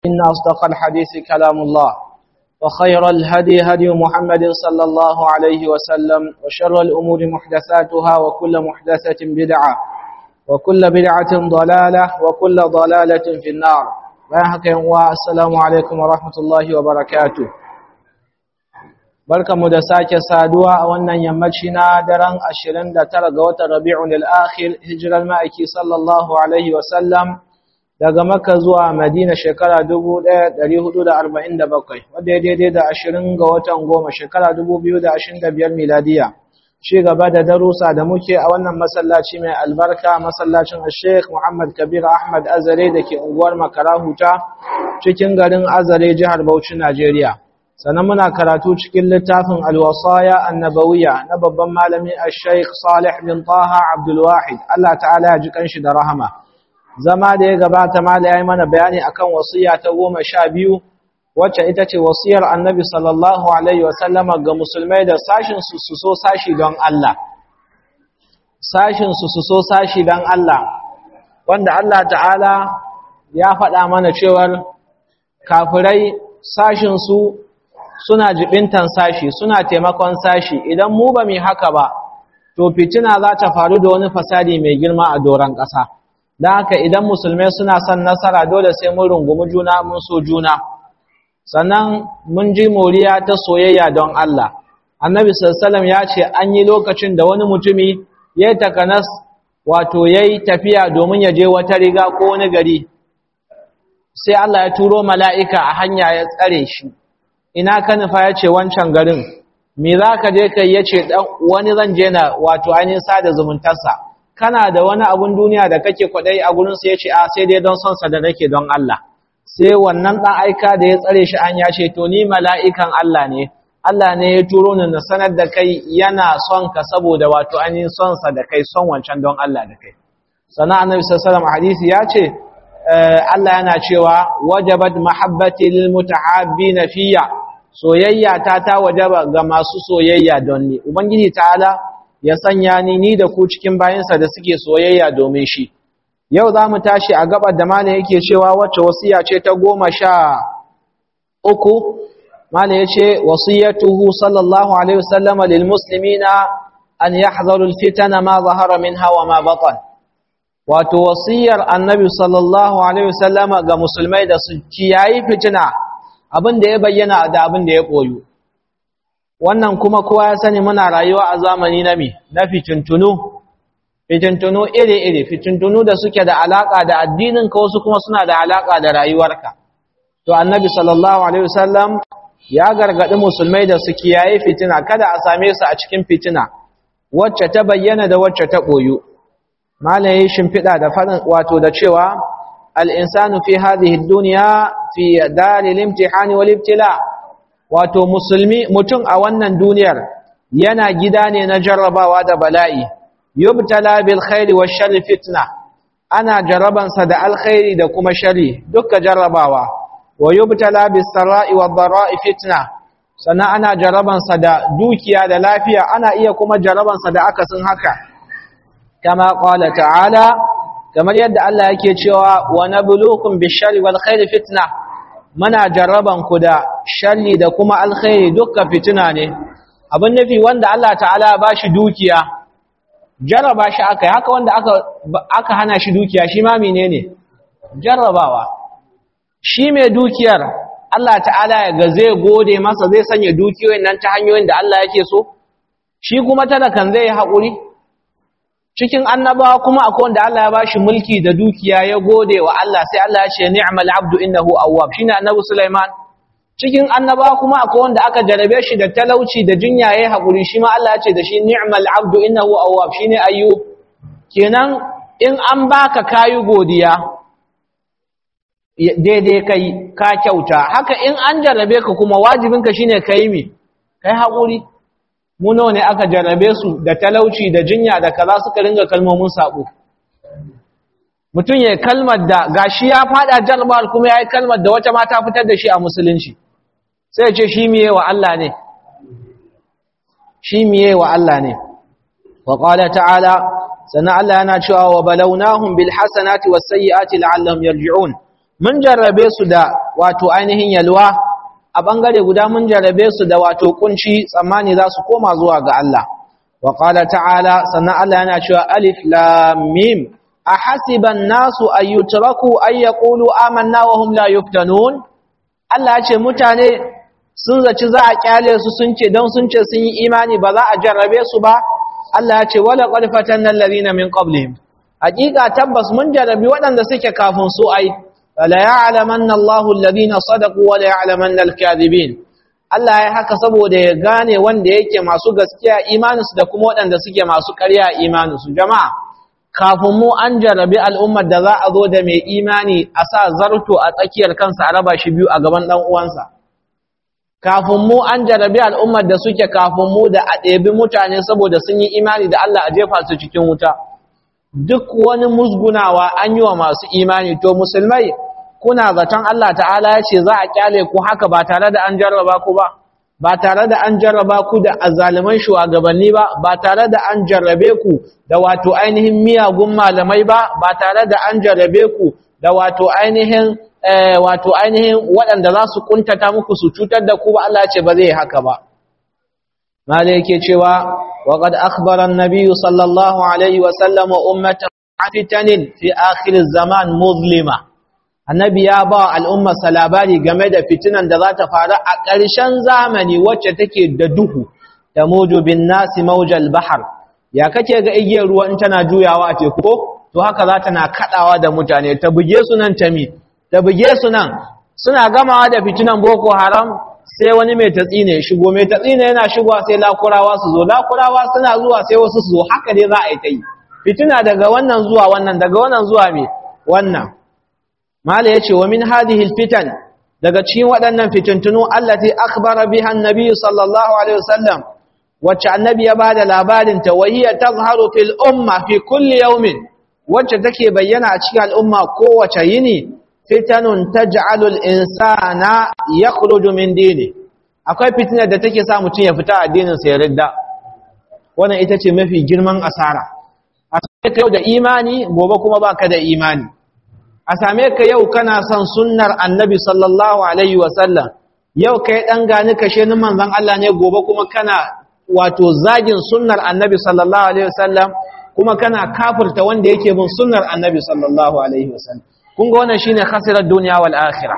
إن أصدق الحديث كلام الله وخير الهدي هدي محمد صلى الله عليه وسلم وشر الأمور محدثاتها وكل محدثة بدعة وكل بدعة ضلالة وكل ضلالة في النار السلام عليكم ورحمة الله وبركاته barkamu da sake saduwa a wannan yammaci na daren 29 ga watan Rabi'un al-Akhir hijirar ma'aiki sallallahu alaihi wasallam daga Makka zuwa Madina shekara 1447 wanda ya daidai da 20 ga watan goma shekara 2025 miladiya shi gaba da darussa da muke a wannan masallaci mai albarka masallacin Sheikh Muhammad Kabir Ahmad Azare dake unguwar Makarahuta cikin garin Azare jihar Bauchi Najeriya sannan muna karatu cikin littafin alwasaya annabawiya na babban malami al-sheikh salih bin taha abdulwahid Allah ta'ala ya ji kanshi da rahama zama da ya gabata mala ya yi mana bayani akan wasiya ta goma sha biyu wacce ita ce wasiyar annabi sallallahu alaihi wasallama ga musulmai da sashin su su so sashi don Allah sashin su su so sashi don Allah wanda Allah ta'ala ya faɗa mana cewar kafirai sashin su suna jibintan sashi suna taimakon sashi idan mu ba mu haka ba to fitina za ta faru da wani fasadi mai girma a doron ƙasa don haka idan musulmai suna son nasara dole sai mun rungumi juna mun so juna sannan mun ji moriya ta soyayya don Allah annabi sallallahu ya ce an yi lokacin da wani mutumi ya yi takanas wato ya yi tafiya domin ya je wata riga ko wani gari sai Allah ya turo mala'ika a hanya ya tsare shi ina ka nufa ya ce wancan garin me za ka je kai ya ce wani zan je na wato ainihin sada zumuntarsa kana da wani abun duniya da kake kwaɗai a gurinsa ya ce a sai dai don sonsa da nake don Allah sai wannan ɗan aika da ya tsare shi an ya ce to ni mala'ikan Allah ne Allah ne ya turo ni na sanar da kai yana son ka saboda wato ainihin sonsa da kai son wancan don Allah da kai sannan annabi sallallahu alaihi hadisi ya ce Allah yana cewa wajabat mahabbati lil mutahabbina fiyya soyayya ta ta wajaba ga masu soyayya don ni ubangiji ta'ala ya sanya ni ni da ku cikin bayansa da suke soyayya domin shi yau za mu tashi a gabar da malam yake cewa wacce wasiya ce ta goma sha uku malam ya ce wasiyatuhu sallallahu alaihi wasallam lil muslimina an yahzaru al fitana ma zahara minha wa ma batan wato wasiyar annabi sallallahu alaihi wasallam ga musulmai da su kiyayi fitina abin da ya bayyana da abin da ya koyu wannan kuma kowa ya sani muna rayuwa a zamani na mi na fitintunu fitintunu iri-iri fitintunu da suke da alaka da addinin ka wasu kuma suna da alaka da rayuwarka to annabi sallallahu alaihi wasallam ya gargadi musulmai da su kiyaye fitina kada a same su a cikin fitina wacce ta bayyana da wacce ta koyu malaye shimfiɗa da faɗin wato da cewa al'insanu fi hadhihi duniya fi dalil imtihani wal ibtila wato musulmi mutum a wannan duniyar yana gida ne na jarrabawa da bala'i yubtala bil khairi wash sharri fitna ana jarrabansa da alkhairi da kuma sharri dukkan jarrabawa wa yubtala bis sarai wad darai fitna sannan ana jarrabansa da dukiya da lafiya ana iya kuma jarrabansa da akasin haka kama qala ta'ala kamar yadda Allah yake cewa wa nabluukum bish-sharri wal khairi fitna muna jarraban ku da sharri da kuma alkhairi dukkan fitina ne abin nufi wanda Allah ta'ala ba shi dukiya jarraba shi aka haka wanda aka aka hana shi dukiya shi ma menene jarrabawa shi mai dukiyar Allah ta'ala ya ga zai gode masa zai sanya dukiyoyin nan ta hanyoyin da Allah yake so shi kuma talakan zai yi haƙuri cikin annabawa kuma akwai wanda Allah ya bashi mulki da dukiya ya gode wa Allah sai Allah ya ce ni'mal abdu innahu awwab shine annabi Sulaiman cikin annabawa kuma akwai wanda aka jarabe shi da talauci da jinya yayin hakuri shi ma Allah ya ce da shi ni'mal abdu innahu awwab shine ayyub kenan in an baka kayu godiya daidai kai ka kyauta haka in an jarabe ka kuma wajibinka shine kai mi kai hakuri mu nawa ne aka jarrabe su da talauci da jinya da kaza suka ringa kalmomin sabo mutum ya kalmar da gashi ya fada jarrabar kuma ya yi kalmar da wata mata fitar da shi a musulunci sai ya ce shi miye wa Allah ne shi miye wa Allah ne wa qala ta'ala sana Allah yana cewa wa balawnahum bil hasanati was sayyiati la'allahum yarji'un mun jarrabe su da wato ainihin yalwa a bangare guda mun jarrabe su da wato kunci tsammani za su koma zuwa ga Allah wa qala ta'ala sannan Allah yana cewa alif lam mim ahasiban nasu ayyutraku ay yaqulu amanna wa hum la yuftanun Allah ya ce mutane sun zaci za a kyale su sun ce don sun ce sun yi imani ba za a jarrabe su ba Allah ya ce wala qad fatanna alladhina min qablihim hakika tabbas mun jarrabi waɗanda suke kafin su ai la ya'lamanna Allahu alladhina sadaqu wa la ya'lamanna al-kadhibin Allah ya haka saboda ya gane wanda yake masu gaskiya imaninsu da kuma waɗanda suke masu ƙarya imaninsu jama'a kafin mu an jarrabi al'ummar da za a zo da mai imani a sa zarto a tsakiyar kansa a raba shi biyu a gaban ɗan uwansa kafin mu an jarrabi al'ummar da suke kafin mu da a ɗebi mutane saboda sun yi imani da Allah a jefa su cikin wuta duk wani musgunawa an yi wa masu imani to musulmai kuna zaton Allah ta'ala ya ce za a kyale ku haka ba tare da an jarraba ku ba ba tare da an jarraba ku da azaliman shugabanni ba ba tare da an jarrabe ku da wato ainihin miyagun malamai ba ba tare da an jarrabe ku da wato ainihin wato ainihin waɗanda za su kuntata muku su cutar da ku ba Allah ce ba zai haka ba mala yake cewa wa qad akhbara an-nabiy sallallahu alaihi wa sallam ummatan fitanin fi akhir zaman muzlima annabi ya ba al'umma labari game da fitinan da za ta faru a ƙarshen zamani wacce take da duhu da mojo bin nasi maujal bahar ya kake ga igiyar ruwa in tana juyawa a teku to haka za ta na kaɗawa da mutane ta buge su nan tami ta buge su nan suna gamawa da fitinan boko haram sai wani mai tatsi ne shigo mai tatsi ne yana shigowa sai lakurawa su zo lakurawa suna zuwa sai wasu su zo haka dai za a yi ta yi fitina daga wannan zuwa wannan daga wannan zuwa me wannan mala yace wa min hadhihi alfitan daga cikin waɗannan fitintunu allati akhbara biha annabi sallallahu alaihi wasallam wacce annabi ya bada labarin ta wa hiya tazharu fil umma fi kulli yawmin wacce take bayyana a cikin al'umma kowace yini fitanun taj'alu al-insana yakhruju min dini akwai fitinar da take sa mutum ya fita addinin sa ya ridda wannan ita ce mafi girman asara a ka yau da imani gobe kuma baka da imani a same ka yau kana son sunnar annabi sallallahu alaihi wasallam yau kai dan gani kashe ni manzon Allah ne gobe kuma kana wato zagin sunnar annabi sallallahu alaihi wasallam kuma kana kafirta wanda yake bin sunnar annabi sallallahu alaihi wasallam kun ga wannan shine khasirar duniya wal akhirah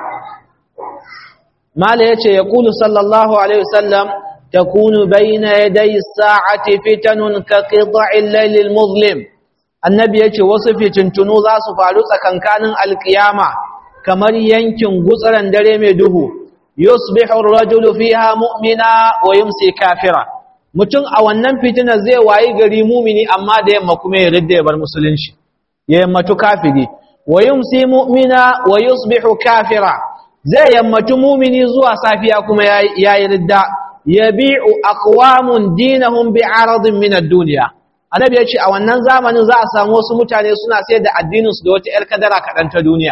mala yace yaqulu sallallahu alaihi wasallam takunu bayna yaday as-sa'ati fitanun ka qita'il layl al-muzlim annabi yace wasu fitintunu za su faru tsakankanin alkiyama kamar yankin gutsaran dare mai duhu yusbihu ar-rajulu fiha mu'mina wa yumsi kafira mutum a wannan fitina zai wayi gari mumini amma da yamma kuma ya ridda ya bar musulunci ya yammatu kafiri wa yumsi mu'mina wa yusbihu kafira zai yammatu mumini zuwa safiya kuma yayi ridda yabi'u aqwamun dinahum bi'aradin min ad-dunya annabi ya ce a wannan zamanin za a samu wasu mutane suna sayar da addininsu da wata 'yar kadara kaɗan ta duniya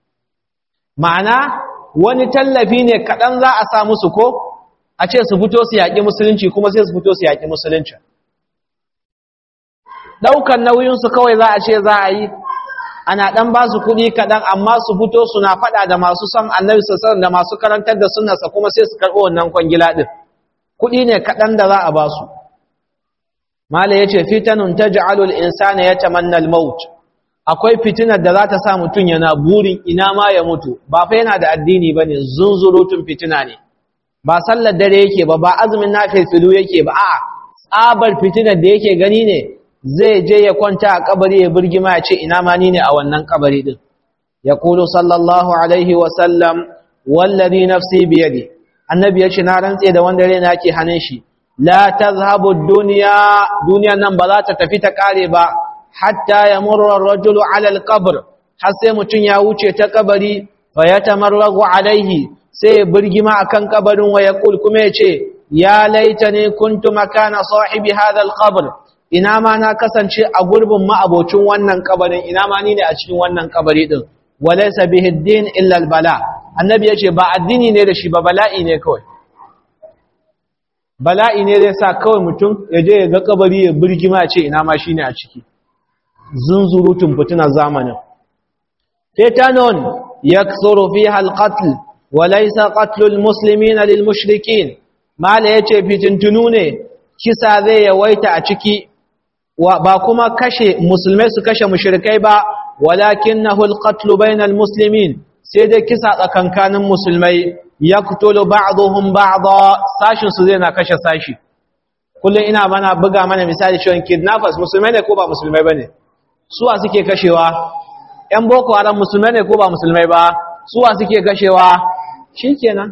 ma'ana wani tallafi ne kaɗan za a sa musu ko a ce su fito su yaƙi musulunci kuma sai su fito su yaƙi musulunci ɗaukar nauyinsu kawai za a ce za a yi ana ɗan ba su kuɗi kaɗan amma su fito suna faɗa da masu son annabi sassan da masu karantar da sunnarsa kuma sai su karɓo wannan kwangila ɗin kuɗi ne kaɗan da za a ba su Mala ya ce, Fitanun ta ji'alul insana ya tamanna al-maut, akwai fitinar da za ta sa mutum yana burin ina ma ya mutu, ba fa yana da addini ba ne, zunzurutun fitina ne, ba sallar dare yake ba, ba azumin na filu yake ba, a tsabar fitinar da yake gani ne, zai je ya kwanta a kabari ya birgima ya ce ina ma ni ne a wannan kabari din. Ya kulu sallallahu alaihi wasallam, wallazi nafsi biyadi, annabi ya ce na rantse da wanda rai na ke hannun shi, la tazhabu dunya duniyan nan ba za ta tafi ta kare ba hatta yamurru ar-rajulu 'ala al-qabr har sai mutun ya wuce ta kabari fa yatamarragu alaihi sai burgima akan kabarin wa yaqul kuma yace ya laitani kuntu makana sahibi hadha al-qabr ina ma na kasance a gurbin ma'abocin wannan kabarin ina ma ni ne a cikin wannan kabari din walaysa bihi ad-din illa al-bala annabi yace ba addini ne da shi ba bala'i ne kawai bala'i ne zai sa kawai mutum ya je ya ga kabari ya birgima ce ina ma shine a ciki zunzurutun fituna zamanin fitanun yakthuru fiha alqatl wa laysa qatlu almuslimina lilmushrikin mala yace fitintunu ne kisa zai yawaita a ciki ba kuma kashe musulmai su kashe mushrikai ba walakinahu alqatlu bainal muslimin sai dai kisa tsakankanin musulmai yaqtulu ba'dhum ba'dha sashin su zai na kashe sashi kullum ina mana buga mana misali cewa kidnappers musulmai ne ko ba musulmai bane suwa suke kashewa ƴan boko haram musulmai ne ko ba musulmai ba suwa suke kashewa shikenan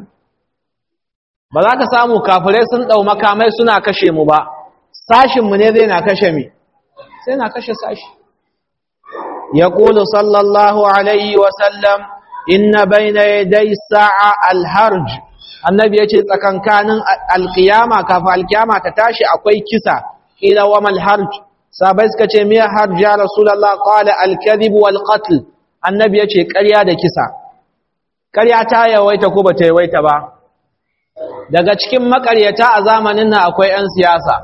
ba za ka samu kafirai sun dau makamai suna kashe mu ba sashin mu ne zai na kashe mi sai na kashe sashi yaqulu sallallahu alaihi wa sallam inna bayna yaday sa'a al-harj annabi ya ce tsakankanin alkiyama kafin alkiyama ta tashi akwai kisa ila wa mal harj sabai suka ce me harj ya rasulullah qala al kadhib wal qatl annabi ya ce ƙarya da kisa ƙarya ta yawaita ko bata yawaita ba daga cikin makaryata a zamanin nan akwai 'yan siyasa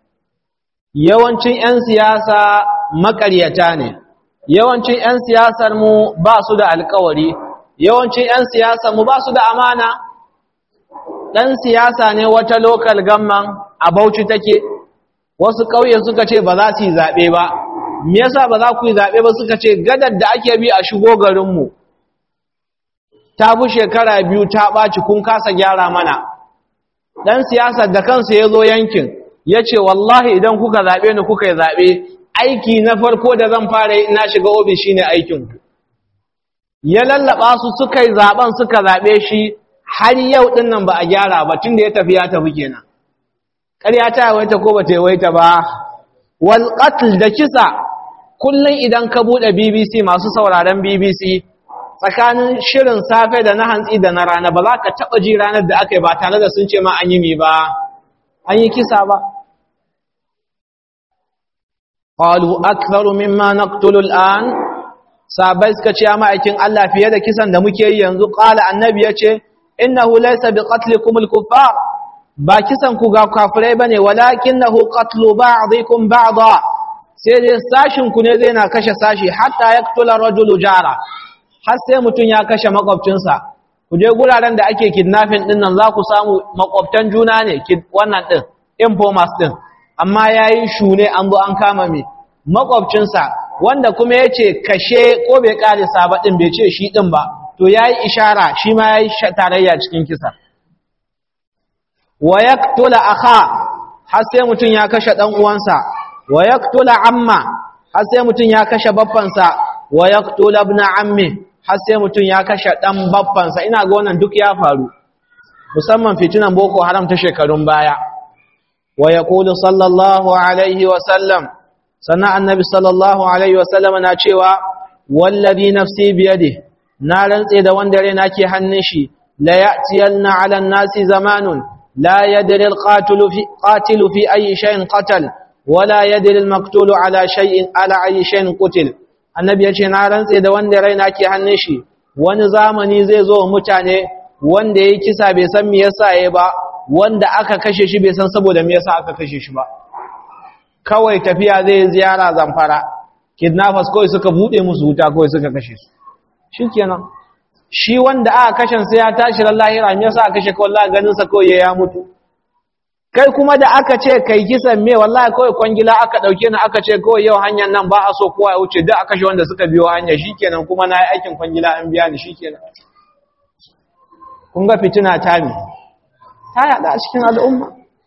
yawancin 'yan siyasa makaryata ne yawancin 'yan siyasar mu ba su da alkawari yawancin 'yan siyasar mu ba su da amana ɗan siyasa ne wata lokal gamman a Bauchi take wasu ƙauye suka ce ba za su yi zaɓe ba me yasa ba za ku yi zaɓe ba suka ce gadar da ake bi a shigo garinmu ta bi shekara biyu ta ɓaci kun kasa gyara mana ɗan siyasar da kansa ya zo yankin ya ce wallahi idan kuka zaɓe ni kuka yi zaɓe aiki na farko da zan fara yi na shiga ofis shine aikinku ya lallaɓa su suka yi zaɓen suka zaɓe shi har yau ɗin nan ba a gyara ba tun da ya tafi ya tafi kenan ƙarya ta yawaita ko ba ta yawaita ba wal qatl da kisa kullum idan ka buɗe BBC masu sauraron BBC tsakanin shirin safe da na hantsi da na rana ba za ka taɓa ji ranar da aka yi ba tare da sun ce ma an yi mi ba an yi kisa ba qalu aktharu mimma naqtulu al'an sabai suka ce ma'aikin Allah fiye da kisan da muke yi yanzu qala annabi yace innahu laysa biqatlikum al-kuffar ba kisan ku ga kafirai bane walakinahu qatlu ba'dikum ba'da sai dai sashin ku ne zai na kashe sashi hatta yaqtula rajulu jara har sai mutun ya kashe makwabcinsa ku je guraren da ake kidnapping din nan za ku samu makwabtan juna ne wannan din informers din amma yayi shune an zo an kama me makwabcinsa wanda kuma yace kashe ko bai karisa ba din bai ce shi din ba to yayi ishara shi ma yayi tarayya cikin kisa wa yaqtula akha har sai mutun ya kashe dan uwansa wa yaqtula amma har sai mutun ya kashe baffansa wa yaqtula ibn ammi har sai mutun ya kashe dan baffansa ina ga wannan duk ya faru musamman fitinan boko haram ta shekarun baya wa yaqulu sallallahu alaihi wa sallam sana annabi sallallahu alaihi wa sallam na cewa wallazi nafsi biyadihi na rantse da wanda raina ke hannun shi la ya'tiyanna 'ala an-nasi zamanun la yadri al-qatilu fi qatilu fi ayyi shay'in qatal wala yadri al-maqtulu 'ala shay'in 'ala ayyi shay'in qutil annabi yace na rantse da wanda raina ke hannun shi wani zamani zai zo mutane wanda yayi kisa bai san me yasa yayi ba wanda aka kashe shi bai san saboda me yasa aka kashe shi ba kawai tafiya zai ziyara zamfara kidnappers kawai suka bude musu wuta kawai suka kashe su shikenan shi wanda aka kashe sai ya tashi ran lahira me yasa aka kashe kawai Allah ganin sa kawai ya mutu kai kuma da aka ce kai kisan me wallahi kawai kwangila aka dauke ni aka ce kawai yau hanyar nan ba a so kowa ya wuce duk aka kashe wanda suka biyo hanya shikenan kuma na yi aikin kwangila an biya ni shikenan kun ga fitina ta mi ta yada a cikin al'umma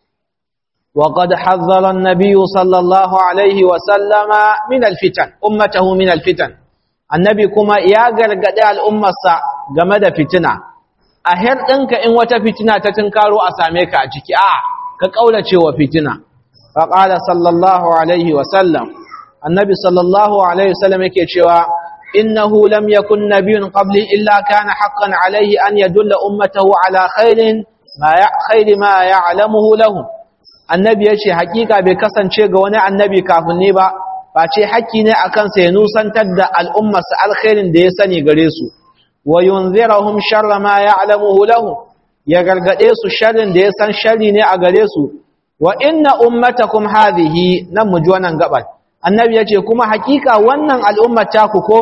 وقد حذر النبي صلى الله عليه وسلم من الفتن أمته من الفتن annabi kuma ya gargaɗe al'ummarsa game da fitina a her ɗinka in wata fitina ta tunkaro a same ka a ciki a ka ƙaurace wa fitina faƙala sallallahu alaihi wasallam annabi sallallahu alaihi wasallam yake cewa innahu lam yakun nabiyyun qabli illa kana haqqan alaihi an yadulla ummatahu ala khairin ma ya khairi ma ya'lamuhu lahum annabi yace hakika bai kasance ga wani annabi kafin ne ba face haƙƙi ne a kansa ya nusantar da al'ummarsa alkhairin da ya sani gare su, wa yunzirahum sharra ma ya alamuhu lahu, ya gargaɗe su sharrin da ya san sharri ne a gare su, wa inna ummatakum hadhihi nan mu ji wannan gabar. Annabi ya ce, kuma hakika wannan al'ummar taku ko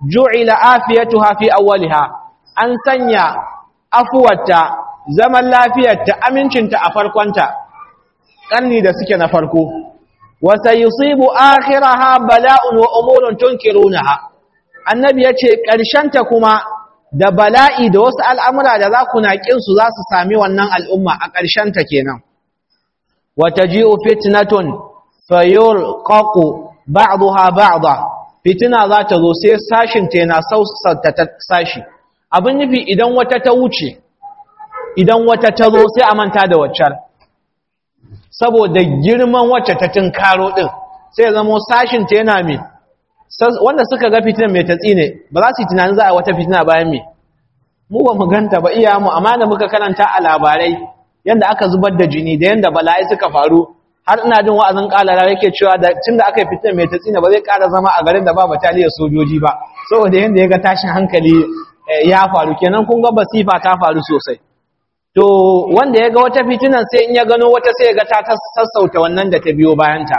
ju'ila afiyatuha fi awwaliha an sanya afuwarta zaman lafiyarta amincinta a farkonta karni da suke na farko wa sayusibu akhiraha bala'un wa umurun tunkirunaha annabi yace ta kuma da bala'i da wasu al'amura da za ku naƙin su za su sami wannan al'umma a ta kenan wa taji'u fitnatun fayulqaqu ba'daha ba'da fitina za ta zo sai sashin ta yana sausata ta sashi abin nufi idan wata ta wuce idan wata ta zo sai a manta da waccar saboda girman wacce ta tunkaro din sai zamo sashin ta yana mai wanda suka ga fitinan mai tatsi ne ba za su yi tunanin za a wata fitina bayan mai mu ba mu ganta ba iya mu amma da muka karanta a labarai yadda aka zubar da jini da yadda bala'i suka faru har ina jin wa'azin kalara yake cewa da tun da aka yi fitinan mai tatsi ne ba zai kara zama a garin da ba bataliyar sojoji ba saboda yadda ya ga tashin hankali ya faru kenan kun ga basifa ta faru sosai to wanda ya ga wata fitinan sai in ya gano wata sai ya ga ta sassauta wannan da ta biyo bayanta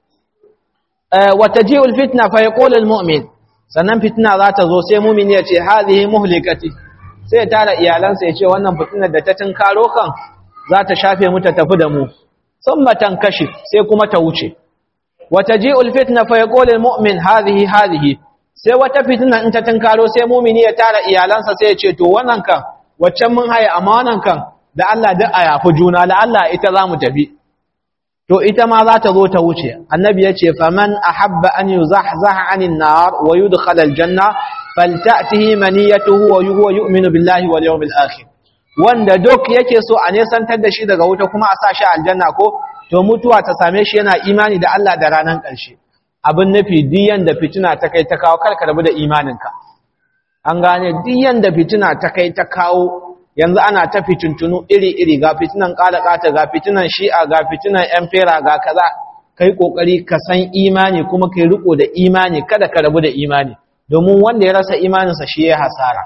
wata ji'ul fitna fa yaqulu almu'min sannan fitna za ta zo sai mu'min ya ce hadhihi muhlikati sai ya tara iyalansa ya ce wannan fitinar da ta tunkaro kan za ta shafe mu ta tafi da mu thumma tankashi sai kuma ta wuce wata ji'ul fitna fa yaqulu almu'min hadhihi hadhihi sai wata fitina in ta tunkaro sai mu'mini ya tara iyalansa sai ya ce to wannan kan waccan mun haye amma wannan kan da Allah duk a yafi juna la Allah ita za mu tafi to ita ma za ta zo ta wuce annabi ya ce faman ahabba an yuzahzaha anin nar wa yudkhal aljanna falta'tihi maniyatuhu wa huwa yu'minu billahi wal yawmil akhir wanda duk yake so a nesantar da shi daga wuta kuma a sa shi aljanna ko to mutuwa ta same shi yana imani da Allah da ranan ƙarshe abin nufi diyan da fitina ta kai ta kawo karka rabu da imaninka an gane diyan da fitina ta kai ta kawo yanzu ana ta fitintunu iri-iri ga fitinan ƙata ga fitinan shi'a ga fitinan ‘yan fera ga kaza kai ƙoƙari ka san imani kuma kai riko da imani kada ka rabu da imani domin wanda ya rasa imaninsa shi ya hasara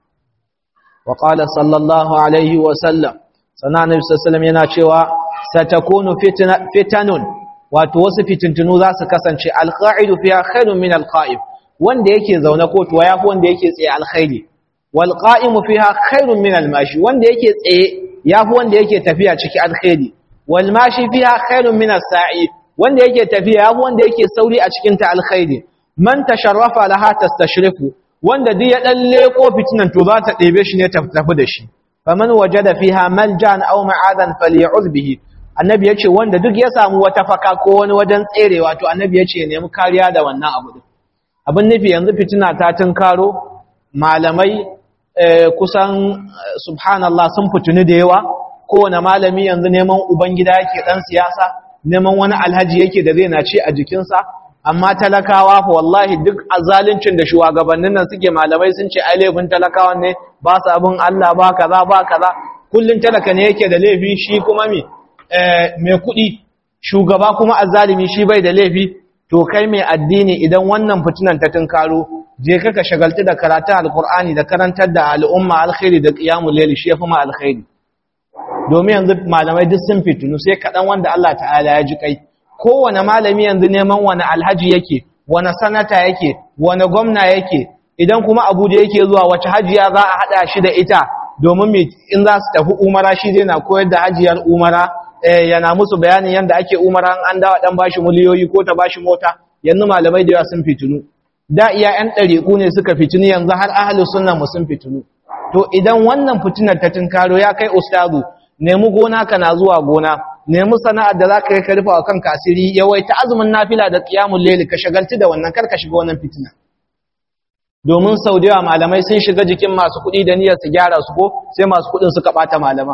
wa ƙala sallallahu alaihi wasallam sana na bisasalam yana cewa satakunu fitanun wato wasu fitintunu za su kasance alƙa'idu fiya khairun min alƙa'ib wanda yake zaune kotuwa ya fi wanda yake tsaye alkhairi والقائم فيها خير من الماشي wanda yake tsaye yafi wanda yake tafiya ciki alkhairi والماشي فيها خير من الساعي wanda yake tafiya yafi wanda yake sauri a cikin ta alkhairi man tasharrafa laha tastashrifu wanda duk ya dan leko fitinan to za ta ɗebe shi ne ta tafi da shi faman wajada fiha maljan aw ma'adan faly'ud bihi annabi yace wanda duk ya samu wata faka ko wani wajen tserewa to annabi yace nemi kariya da wannan abu din abin nufi yanzu fitina ta tunkaro malamai kusan subhanallah sun fituni da yawa kowane malami yanzu neman ubangida yake dan siyasa neman wani alhaji yake da zai na ce a jikinsa amma talakawa fa wallahi duk azaluncin da shugabannin nan suke malamai sun ce ai laifin talakawan ne ba su abin Allah ba kaza ba kaza kullun talaka ne yake da laifi shi kuma me mai kuɗi shugaba kuma azzalimi shi bai da laifi to kai mai addini idan wannan fitinan ta tunkaro je ka ka shagaltu da karatun alkur'ani da karantar da al'umma alkhairi da qiyamul layl shi yafi ma alkhairi domin yanzu malamai duk sun fitinu sai kadan wanda Allah ta'ala ya ji kai kowane malami yanzu neman wani alhaji yake wani sanata yake wani gwamna yake idan kuma Abuja yake zuwa wace hajiya za a hada shi da ita domin me in za su tafi umara shi zai na koyar da hajiyar umara yana musu bayanin yanda ake umara an dawa dan bashi miliyoyi ko ta bashi mota yanzu malamai da yawa sun fitinu da iya ‘yan ɗariƙu ne suka fitini yanzu har ahalus sunna mu sun fitinu to idan wannan fitinar ta tunkaro ya kai ustazu nemi gona ka na zuwa gona nemi sana'ar da za ka yi karfa wa kanka asiri yawaita azumin nafila da qiyamul layl ka shagaltu da wannan kar ka shiga wannan fitina domin sau da yawa malamai sun shiga jikin masu kuɗi da niyyar su gyara su ko sai masu kuɗin suka ɓata malama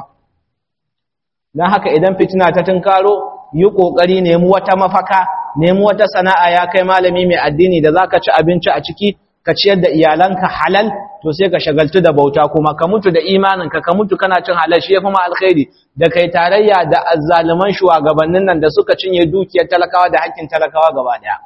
don haka idan fitina ta tunkaro yi ƙoƙari nemi wata mafaka nemi wata sana'a ya kai malami mai addini da zaka ci abinci a ciki ka ciyar da iyalanka halal to sai ka shagaltu da bauta kuma ka mutu da imaninka ka mutu kana cin halal shi yafi ma alkhairi da kai tarayya da azzaluman shugabannin nan da suka cinye dukiyar talakawa da hakkin talakawa gaba daya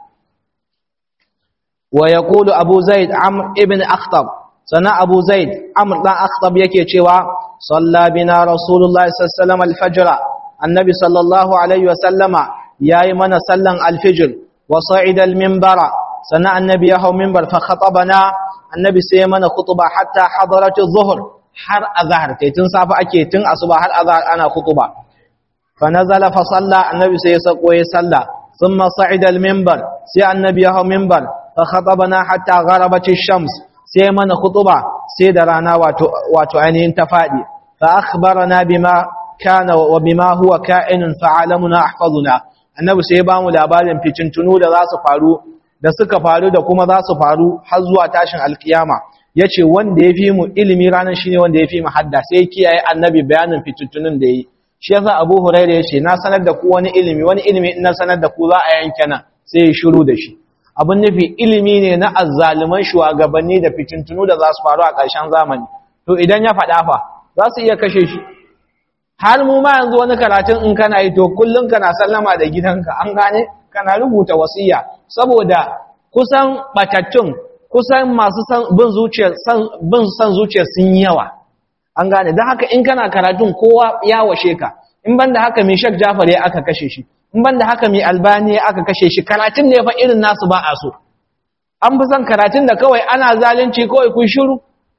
wa yaqulu abu zaid amr ibn akhtab sana abu zaid amr dan akhtab yake cewa salla bina rasulullahi sallallahu alaihi wasallam al-fajr annabi sallallahu alaihi wasallama yayi mana sallan alfijir wa sa'ida al-minbara sannan annabi ya hau minbar fa khatabana annabi sai mana khutuba hatta hadaratu zuhur har azhar kai tun safa ake tun asuba har azhar ana khutuba fa nazala fa salla annabi sai ya sako ya salla thumma sa'ida al minbar sai annabi ya hau minbar fa khatabana hatta gharabat ash-shams sai mana khutuba sai da rana wato wato ainihin ta fadi fa akhbarana bima kana wa bima huwa ka'inun fa alamuna ahfazuna annabi sai ya bamu labarin fitintunu da za su faru da suka faru da kuma za su faru har zuwa tashin alkiyama yace wanda ya fi mu ilimi ranar shine wanda ya fi mu hadda sai kiyaye annabi bayanin fitintunun da yi shi yasa Abu Hurairah yace na sanar da ku wani ilimi wani ilimi in na sanar da ku za a yanke nan sai ya shiru da shi abin nufi ilimi ne na azzaliman shugabanni da fitintunu da za su faru a ƙarshen zamani to idan ya faɗa fa za su iya kashe shi har mu ma yanzu wani karatun in kana yi to kullum kana sallama da gidanka an gane kana rubuta wasiya saboda kusan batattun kusan masu bin zuciya bin san zuciya sun yi yawa an gane don haka in kana karatun kowa ya washe ka in banda haka mai shak jafar ya aka kashe shi in banda haka mai albani ya aka kashe shi karatun ne fa irin nasu ba a so an fi son karatun da kawai ana zalunci kawai kun shiru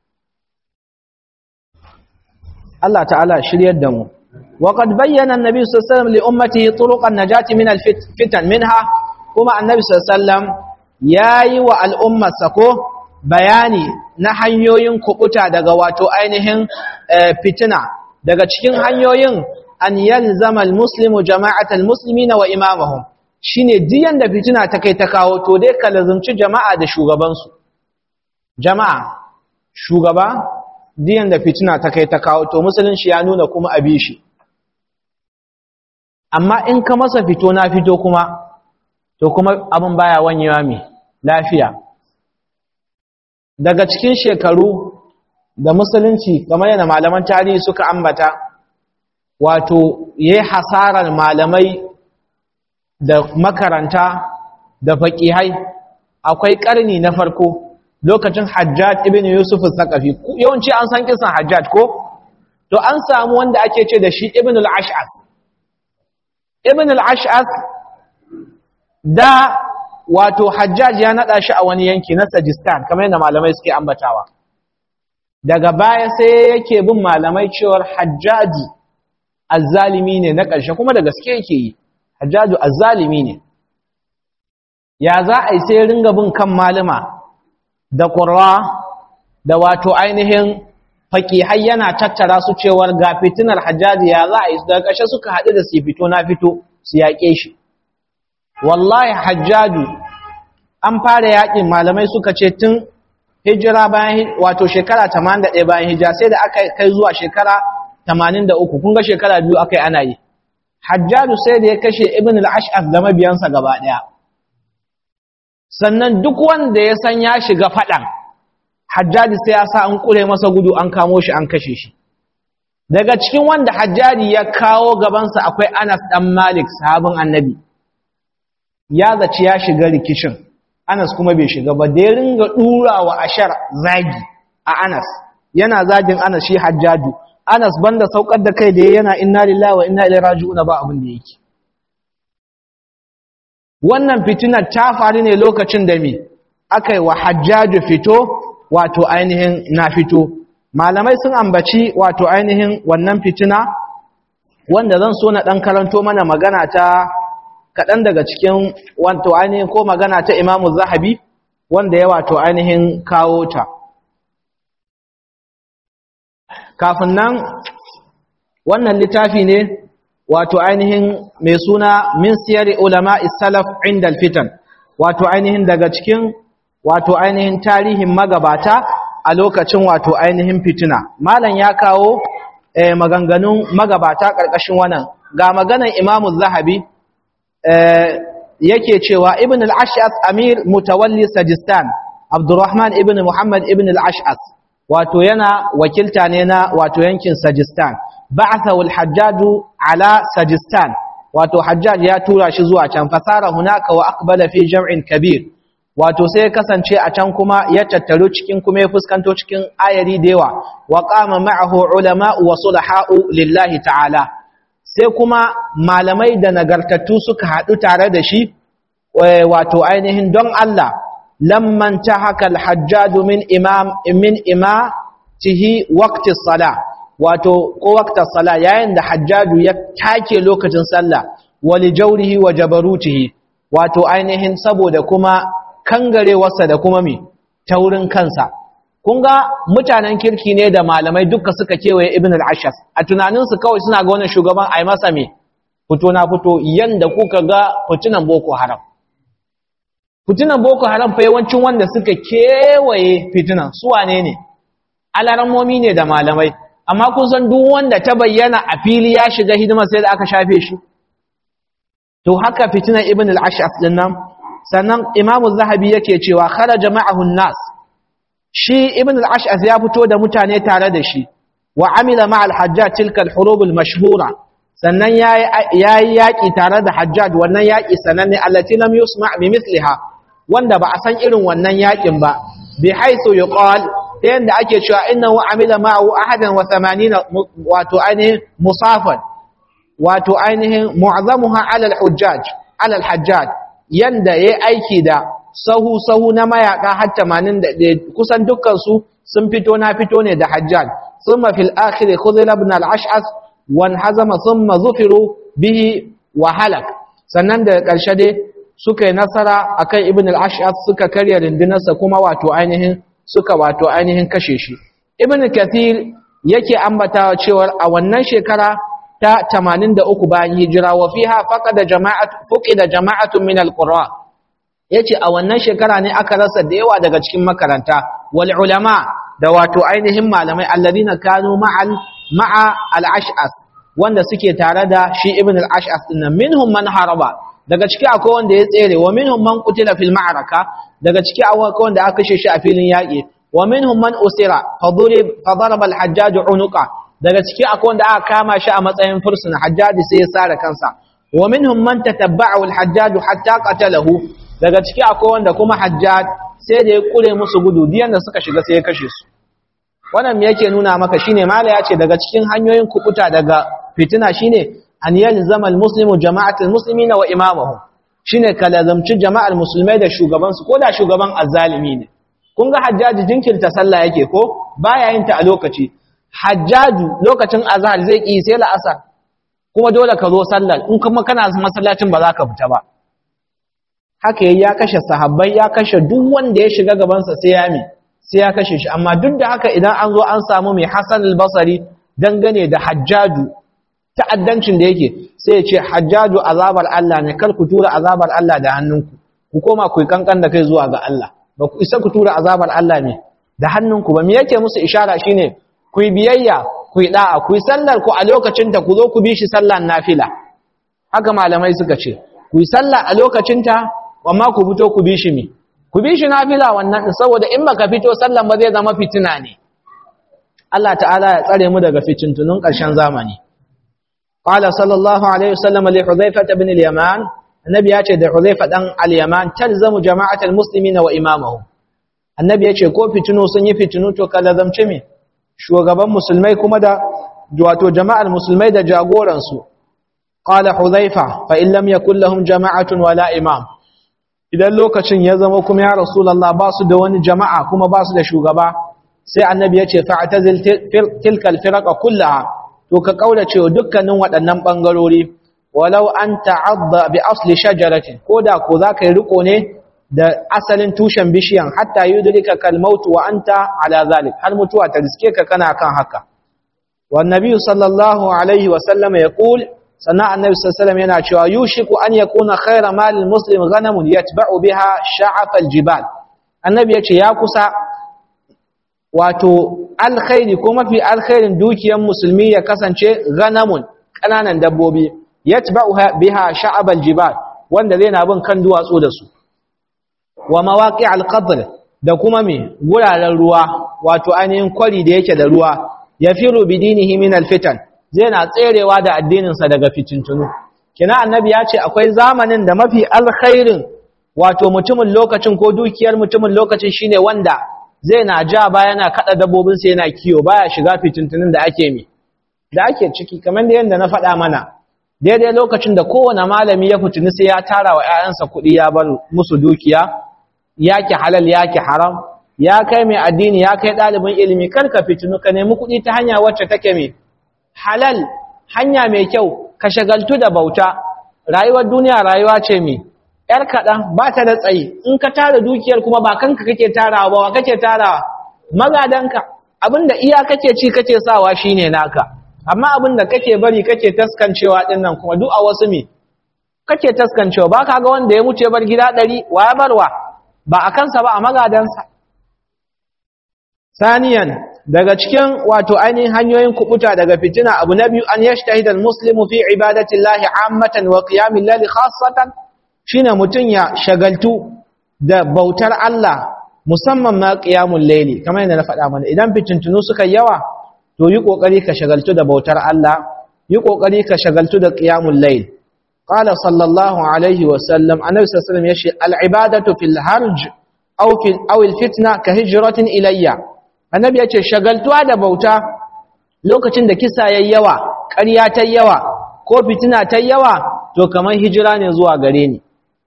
Allah ta'ala shiryar da mu وقد بين النبي صلى الله عليه وسلم لأمته طرق النجاة من الفتن منها كما النبي صلى الله عليه وسلم yayi wa al'ummarsa ko bayani na hanyoyin kubuta daga wato ainihin fitina daga cikin hanyoyin an yalzama almuslimu jama'atal muslimina wa imamahum shine diyan da fitina ta kai ta kawo to dai ka lazumci jama'a da shugabansu jama'a shugaba diyan da fitina ta kai ta kawo to musulunci ya nuna kuma abi shi amma in ka masa fito na fito kuma to kuma abin baya wanyewa mai lafiya daga cikin shekaru da musulunci kamar yana malaman tarihi suka ambata wato yayi hasarar malamai da makaranta da faƙihai akwai ƙarni na farko lokacin hajjaj ibn yusuf al-thaqafi yawanci an san kisan hajjaj ko to an samu wanda ake ce da shi ibn al-ash'as ibn al-ash'as da wato hajjaj ya nada shi a wani yanki na sajistan kamar yadda malamai suke ambatawa daga baya sai yake bin malamai cewar hajjaji azzalimi ne na ƙarshe kuma da gaske yake yi hajjaju azzalimi ne ya za a yi sai ringa bin kan malama da ƙurwa da wato ainihin faƙihai yana tattara su cewar ga fitinar hajjaji ya za a yi daga ƙarshe suka haɗu da su fito na fito su yaƙe shi wallahi hajjaju an fara yaƙin malamai suka ce tun hijira bayan wato shekara 81 bayan hijira sai da aka kai zuwa shekara 83 kun ga shekara biyu aka yi ana yi hajjaju sai da ya kashe ibn al-ash'af da mabiyansa gaba ɗaya sannan duk wanda ya san ya shiga faɗan hajjaji sai ya sa an ƙure masa gudu an kamo shi an kashe shi daga cikin wanda hajjaji ya kawo gabansa akwai anas ɗan malik sahabin annabi ya zaci ya shiga rikicin anas kuma bai shiga ba da ya ringa ɗura wa ashar zagi a anas yana zagin anas shi hajjaju anas banda saukar da kai da yana inna lillahi wa inna ilaihi raji'un ba abin da yake wannan fitinar ta faru ne lokacin da me aka yi wa hajjaju fito wato ainihin na fito malamai sun ambaci wato ainihin wannan fitina wanda zan so na ɗan karanto mana magana ta kaɗan daga cikin wato ainihin ko magana ta imamu zahabi wanda ya wato ainihin kawo ta kafin nan wannan littafi ne wato ainihin mai suna min siyari ulama salaf inda fitan wato ainihin daga cikin wato ainihin tarihin magabata a lokacin wato ainihin fitina malam ya kawo eh, maganganun magabata ƙarƙashin wannan ga maganan imamu zahabi eh, yake cewa ibn al-ash'as amir mutawalli sajistan abdurrahman ibn muhammad ibn al-ash'as wato yana wakilta ne na wato yankin sajistan ba'athahu al-hajjaj ala sajistan wato hajjaj ya tura shi zuwa can fasara hunaka wa aqbala fi jam'in kabir wato sai kasance a can kuma ya tattaru cikin kuma ya fuskanto cikin ayari da yawa wa qama ma'ahu ulama wa sulaha'u lillahi ta'ala sai kuma malamai da nagartattu suka haɗu tare da shi wato ainihin don Allah lamman tahaka al-hajjaj min imam min imatihi waqti as-salah wato ko waqti as-salah yayin da hajjaju ya take lokacin sallah wali jawrihi wa jabarutihi wato ainihin saboda kuma kangarewarsa da kuma mi taurin kansa kun ga mutanen kirki ne da malamai duka suka kewaye ibn al-ashas a tunaninsu kawai suna ga wannan shugaban ai masa me fito na fito yanda kuka ga fitinan boko haram fitinan boko haram fa yawancin wanda suka kewaye fitinan su wane ne alarammomi ne da malamai amma kun san duk wanda ta bayyana a fili ya shiga hidima sai da aka shafe shi to haka fitinan ibn al-ashas din nan sannan imamu zahabi yake cewa kharaja ma'ahu nas shi ibn al-ash'as ya fito da mutane tare da shi wa amila ma al-hajjaj tilka al-hurub al-mashhura sannan yayi yaki tare da hajjaj wannan yaki sananne allati lam yusma' bi mithliha wanda ba a san irin wannan yakin ba bi haythu yuqal yanda ake cewa innahu amila ma'ahu ahadan wa 80 wato ainihin musafan wato ainihin mu'azzamuha ala al-hujjaj ala al-hajjaj yanda yayi aiki da sahu sahu na mayaka har 81 kusan dukkan su sun fito na fito ne da hajjaj thumma fil akhir khudhil ibn al-ash'as wan hazama thumma zufiru bihi wa halak sannan da karshe dai suka yi nasara akan ibn al-ash'as suka karya rindinarsa kuma wato ainihin suka wato ainihin kashe shi ibn kathir yake ambatawa cewa a wannan shekara ta 83 bayan hijira wa fiha faqada jama'atu fuqida jama'atun min al-qurra yace a wannan shekara ne aka rasa da yawa daga cikin makaranta wal ulama da wato ainihin malamai alladina kanu ma'al ma'a al-ash'as wanda suke tare da shi ibn al-ash'as din minhum man haraba daga ciki akwai wanda ya tsere wa minhum man qutila fil ma'raka daga ciki akwai wanda aka kashe shi a filin yaki wa minhum man usira fadurib fadaraba al-hajjaj unuqa daga ciki akwai wanda aka kama shi a matsayin fursuna hajjaj sai ya sare kansa wa minhum man tatabba'u al-hajjaj hatta qatalahu daga ciki akwai wanda kuma hajjaj sai da ya kure musu gudu diyan da suka shiga sai ya kashe su wannan me yake nuna maka shine mala ya ce daga cikin hanyoyin kubuta daga fitina shine an yalzama almuslimu jama'atul muslimina wa imamuhum shine kalazamci jama'ar musulmai da shugaban su da shugaban azzalimi ne kun ga hajjaji jinkirta sallah yake ko baya yin ta a lokaci hajjaju lokacin azhar zai ki sai la'asar kuma dole ka zo sallar in kuma kana masallacin ba za ka fita ba haka ya kashe sahabbai ya kashe duk wanda ya shiga gabansa sai ya mi sai ya kashe shi amma duk da haka idan an zo an samu mai Hassan al-Basri dangane da Hajjaju ta'addancin da yake sai ya ce Hajjaju azabar Allah ne kar ku tura azabar Allah da hannunku ku koma ku kankan da kai zuwa ga Allah ba ku isa ku tura azabar Allah ne da hannunku ba me yake musu ishara shine ku yi biyayya ku yi da'a ku yi sallar ku a lokacin ta ku zo ku bi shi sallar nafila haka malamai suka ce ku yi sallah a lokacin ta amma ku fito ku bi shi mi ku bi shi nafila wannan saboda in baka fito sallan ba zai zama fitina ne Allah ta'ala ya tsare mu daga fitintunun ƙarshen zamani qala sallallahu alaihi wasallam li hudhayfa ibn al-yaman annabi ya ce da hudhayfa dan al-yaman talzamu jama'atal muslimina wa imamahum annabi ya ce ko fitinu sun yi fitinu to ka lazamce me shugaban musulmai kuma da wato jama'ar musulmai da jagoran su qala hudhayfa fa in lam yakul lahum jama'atun wala imam idan lokacin ya zama kuma ya rasulallah ba su da wani jama'a kuma ba su da shugaba sai annabi ya ce fa'tazil tilkal firaqa kullaha to ka kaurace wa dukkanin waɗannan bangarori walau an ta'adda bi asli shajaratin koda ko zaka yi riko ne da asalin tushen bishiyan hatta yudrika kal maut wa anta ala zalik har mutuwa ta riske ka kana kan haka wan nabi sallallahu alaihi wa sallam yaqul sannan annabi sallallahu yana cewa yushiku an yakuna khayra malil muslim ghanamun yatba'u biha sha'af aljibal annabi yace ya kusa wato alkhairi ko mafi alkhairin dukiyar musulmi ya kasance ghanamun kananan dabbobi yatba'u biha sha'ab aljibal wanda zai na bin kan duwatsu da su wa mawaqi alqadr da kuma me guraren ruwa wato ainihin kwari da yake da ruwa yafiru bidinihi min alfitan zai na tserewa da addininsa daga fitintunu kina annabi ya ce akwai zamanin da mafi alkhairin wato mutumin lokacin ko dukiyar mutumin lokacin shine wanda zai na ja ba yana kada dabbobinsa yana kiyo baya shiga fitintunun da ake mi da ake ciki kamar da yadda na faɗa mana daidai lokacin da kowane malami ya fitini sai ya tara wa 'ya'yansa kuɗi ya bar musu dukiya yaki halal yaki haram ya kai mai addini ya kai ɗalibin ilimi kar ka fitinu ka nemi kuɗi ta hanya wacce take mai halal hanya mai kyau ka shagaltu da bauta rayuwar duniya rayuwa ce mai ‘yar kaɗan ba ta da tsayi in ka tara dukiyar kuma ba kanka kake tarawa ba wa kake tarawa magadanka abinda iya kake ci kake sawa shine naka amma abinda kake bari kake taskancewa ɗin nan kuma duk a wasu me kake taskancewa ba ka ga wanda ya mutu ya bar gida ɗari wa ya barwa ba a kansa ba a magadansa saniyan daga cikin wato ainihin hanyoyin kubuta daga fitina abu na biyu an yashtahid al-muslimu fi ibadati llahi ammatan wa qiyamil layli khassatan shine mutun ya shagaltu da bautar Allah musamman ma qiyamul layli kamar yadda na faɗa mana idan fitintunu suka yawa to yi kokari ka shagaltu da bautar Allah yi kokari ka shagaltu da qiyamul layl qala sallallahu alaihi wa sallam annabi sallallahu alaihi wasallam yace al-ibadatu fil harj aw fil aw al-fitna ka hijratin ilayya annabi ya ce shagaltuwa da bauta lokacin da kisa yayi yawa ƙarya ta yawa ko fitina ta yawa to kamar hijira ne zuwa gare ni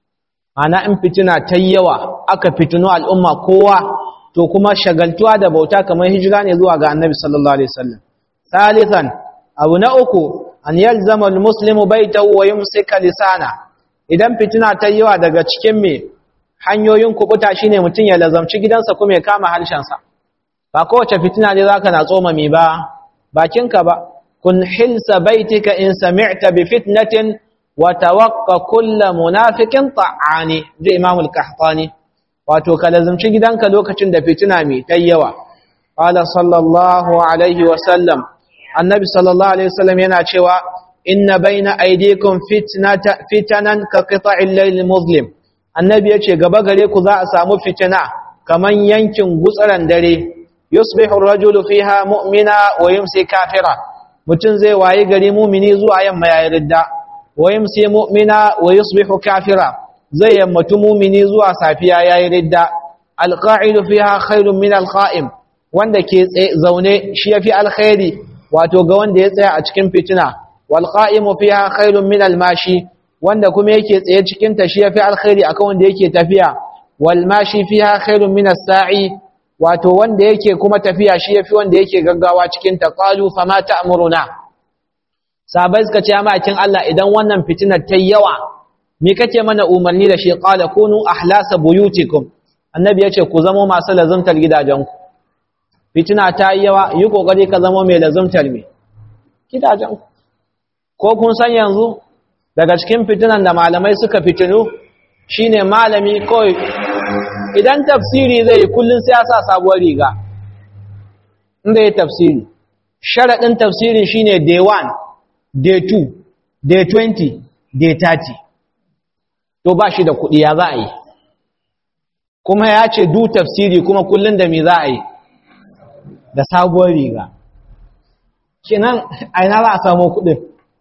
ana in fitina ta yawa aka fitino al'umma kowa to kuma shagaltuwa da bauta kamar hijira ne zuwa ga annabi sallallahu alaihi wasallam salisan abu na uku an yalzama almuslimu baitahu wa yumsika lisana idan fitina ta yawa daga cikin me hanyoyin kubuta shine mutun ya lazamci gidansa kuma ya kama harshen sa ba kowace fitina ne zaka na tsoma mi ba bakinka ba kun hilsa baitika in sami'ta bi fitnatin wa tawaqqa kullu munafiqin ta'ani da imam al-qahtani wato ka lazumci gidanka lokacin da fitina mai tayyawa qala sallallahu alaihi wa sallam annabi sallallahu alaihi wasallam yana cewa inna baina aydikum fitnata fitanan ka qita'il layl muslim annabi yace gaba gare ku za a samu fitina kaman yankin gutsaran dare yusbihu ar-rajulu fiha mu'mina wa yumsi kafira mutun zai waye gari mu'mini zuwa yamma yayin ridda wa yumsi mu'mina wa yusbihu kafira zai yammatu mu'mini zuwa safiya yayin ridda al-qa'idu fiha khairun min al-qa'im wanda ke zaune shi yafi alkhairi wato ga wanda ya tsaya a cikin fitina wal qa'imu fiha khairun min al-mashi wanda kuma yake tsaye cikin ta shi yafi alkhairi akan wanda yake tafiya wal mashi fiha khairun min as-sa'i wato wanda yake kuma tafiya shi yafi wanda yake gaggawa cikin ta qalu fama ta'muruna sabai suka ce amakin Allah idan wannan fitinar ta yawa me kake mana umarni da shi qala kunu ahlasa buyutikum annabi yace ku zamo masu lazumtar gidajenku fitina ta yawa yi kokari ka zamo mai lazumtar me gidajenku ko kun san yanzu daga cikin fitinan da malamai suka fitinu shine malami kawai idan tafsiri zai yi kullum sai ya sa sabuwar riga inda ya tafsiri sharaɗin tafsiri shine day 1 day 2 day 20 day 30 to ba shi da kuɗi ya za a yi kuma ya ce du tafsiri kuma kullum da me za a yi da sabuwar riga kinan aina za a samu kuɗin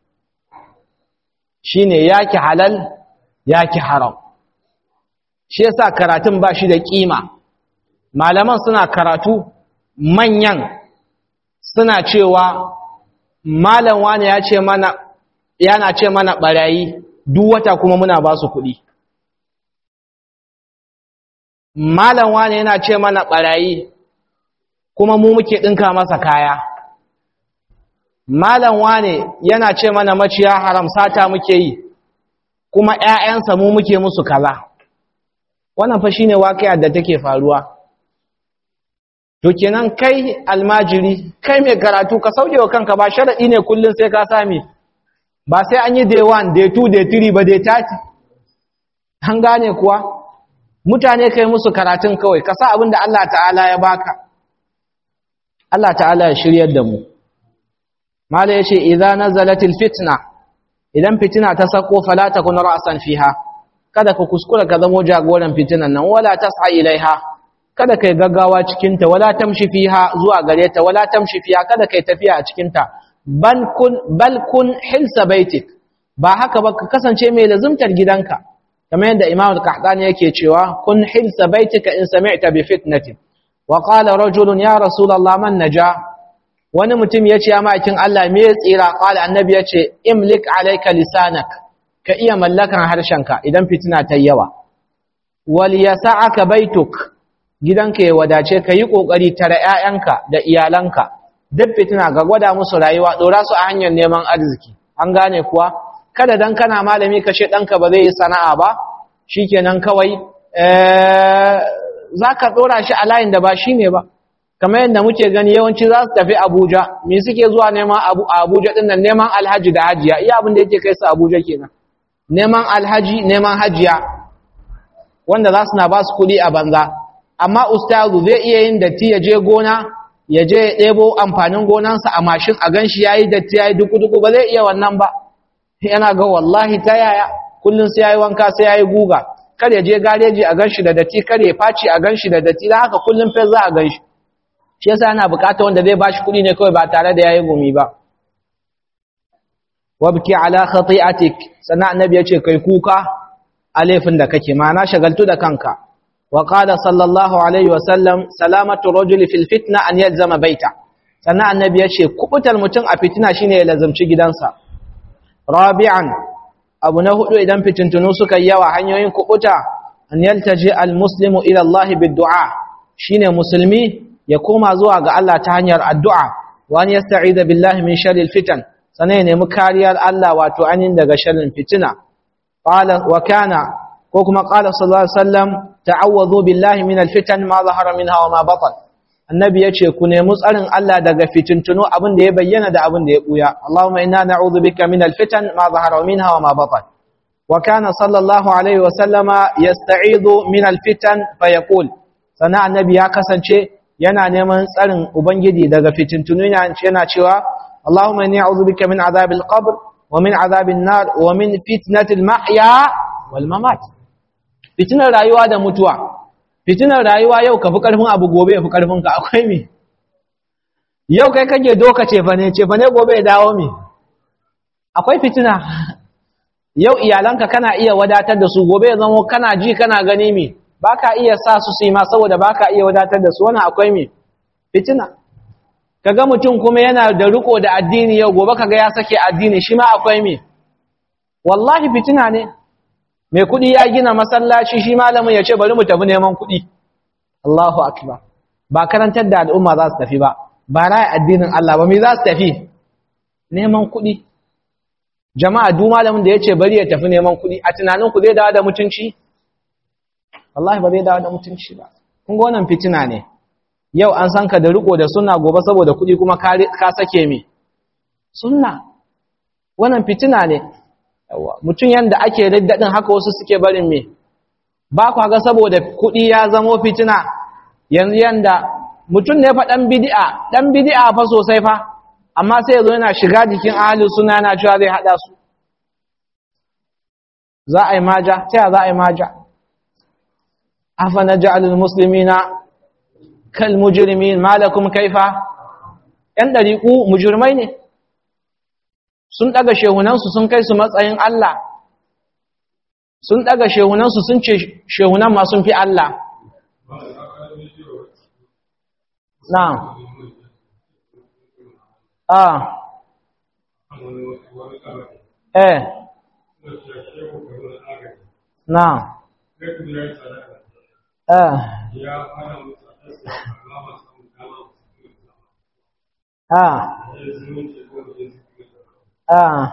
shine yaki halal yaki haram shi yasa karatun ba shi da kima malaman suna karatu manyan suna cewa malam wani ya ce mana yana ce mana barayi duk wata kuma muna ba su kuɗi malam wani yana ce mana barayi kuma mu muke ɗinka masa kaya malam wane yana ce mana maciya haram sata muke yi kuma ‘ya'yansa mu muke musu kaza wannan fa shine waƙiyar da take faruwa to kenan kai almajiri kai mai karatu ka sauke wa kanka ba sharaɗi ne kullum sai ka sami ba sai an yi day 1 day 2 day 3 ba day 30 an gane kuwa mutane kai musu karatun kawai ka sa abin da Allah ta'ala ya baka Allah ta'ala ya shiryar da mu mala yace idza nazalatil fitna idan fitina ta sako fala takun ra'san fiha kada ka kuskura ka zamo jagoran fitinan nan wala tas'a ilaiha kada kai gaggawa cikin ta wala tamshi fiha zuwa gare ta wala tamshi fiha kada kai tafiya a cikin ta bal kun bal kun hilsa baitik ba haka ba ka kasance mai lazumtar gidanka kamar yadda Imam al-Qahtani yake cewa kun hilsa baitika in sami'ta bi fitnatin wa qala rajulun ya rasulullah man naja wani mutum yace ya makin Allah me ya tsira qala annabi yace imlik alayka lisanak ka iya mallakan harshenka idan fitina ta yawa wal yasa'aka baituk gidanka ya wadace ka yi kokari tare ƴaƴanka da iyalanka duk fitina ga gwada musu rayuwa dora su a hanyar neman arziki an gane kuwa kada dan kana malami ka ce danka ba zai yi sana'a ba shikenan kawai eh zaka dora shi a layin da ba shine ba kamar yadda muke gani yawanci za su tafi Abuja me suke zuwa neman Abuja din nan neman alhaji da hajiya iya abin da yake kai su Abuja kenan neman alhaji neman hajiya wanda za su na ba su kuɗi a banza amma ustazu zai iya yin datti ya je gona ya je ya ɗebo amfanin gonansa a mashin a ganshi ya yi datti ya yi duku-duku ba zai iya wannan ba yana ga wallahi ta yaya kullum sai ya yi wanka sai ya yi guga kar ya je gareji a ganshi da datti kar ya faci a ganshi da datti don haka kullum fes za a ganshi shi yasa yana bukata wanda zai bashi kuɗi ne kawai ba tare da ya yi gumi ba wabki ala khati'atik sannan annabi yace kai kuka a laifin da kake ma'ana shagaltu da kanka wa qala sallallahu alaihi wa sallam salamatu rajuli fil fitna an yalzama baita sannan annabi yace kubutar mutum a fitina shine ya lazumci gidansa rabi'an abu na hudu idan fitintunu suka yawa hanyoyin kubuta an yaltaji al muslimu ila Allah bid-du'a shine musulmi ya koma zuwa ga Allah ta hanyar addu'a wa an yasta'ida billahi min sharril fitan sannan ya nemi kariyar Allah wato anin daga sharrin fitina qala wa kana ko kuma qala sallallahu alaihi wasallam ta'awwadhu billahi min alfitan ma zahara minha wa ma batan annabi yace ku nemi tsarin Allah daga fitintunu abin da ya bayyana da abin da ya buya Allahumma inna na'udhu bika min alfitan ma zahara minha wa ma batan wa kana sallallahu alaihi wasallama yasta'idhu min alfitan fayaqul sannan annabi ya kasance yana neman tsarin ubangiji daga fitintunu yana cewa اللهم إني أعوذ بك من عذاب القبر ومن عذاب النار ومن فتنة المحيا والممات فتنة rayuwa da mutuwa fitinar rayuwa yau ka fi karfin abu gobe ya fi karfin ka akwai me yau kai kake doka ce fa ne ce fa ne gobe ya dawo me akwai fitina yau iyalanka kana iya wadatar da su gobe ya zama kana ji kana gani me baka iya sa su su yi ma saboda baka iya wadatar da su wannan akwai me fitina kaga mutum kuma yana da riko da addini yau gobe kaga ya sake addini shi ma akwai me wallahi fitina ne mai kudi ya gina masallaci shi malamin ya ce bari mu tafi neman kudi Allahu akbar ba karantar da al'umma za su tafi ba ba ra'ayi addinin Allah ba me za su tafi neman kudi jama'a duk malamin da ya ce bari ya tafi neman kudi a tunanin ku zai dawo da mutunci wallahi ba zai dawo da mutunci ba kun ga wannan fitina ne yau an san ka da riko da sunna gobe saboda kuɗi kuma ka sake mi sunna wannan fitina ne yawa mutum yanda ake riddadin haka wasu suke barin me ba kwa ga saboda kuɗi ya zamo fitina yanzu yanda mutum ne fa dan bid'a dan bid'a fa sosai fa amma sai yazo yana shiga jikin ahli sunna yana cewa zai hada su za a yi maja ta za a yi maja afa naj'alul muslimina kal mujrimin malakum kaifa yan dariku mujrimai ne sun daga shehunansu sun kai su matsayin Allah sun daga shehunansu sun ce shehunan ma sun fi Allah na'am ah eh na'am eh ah ah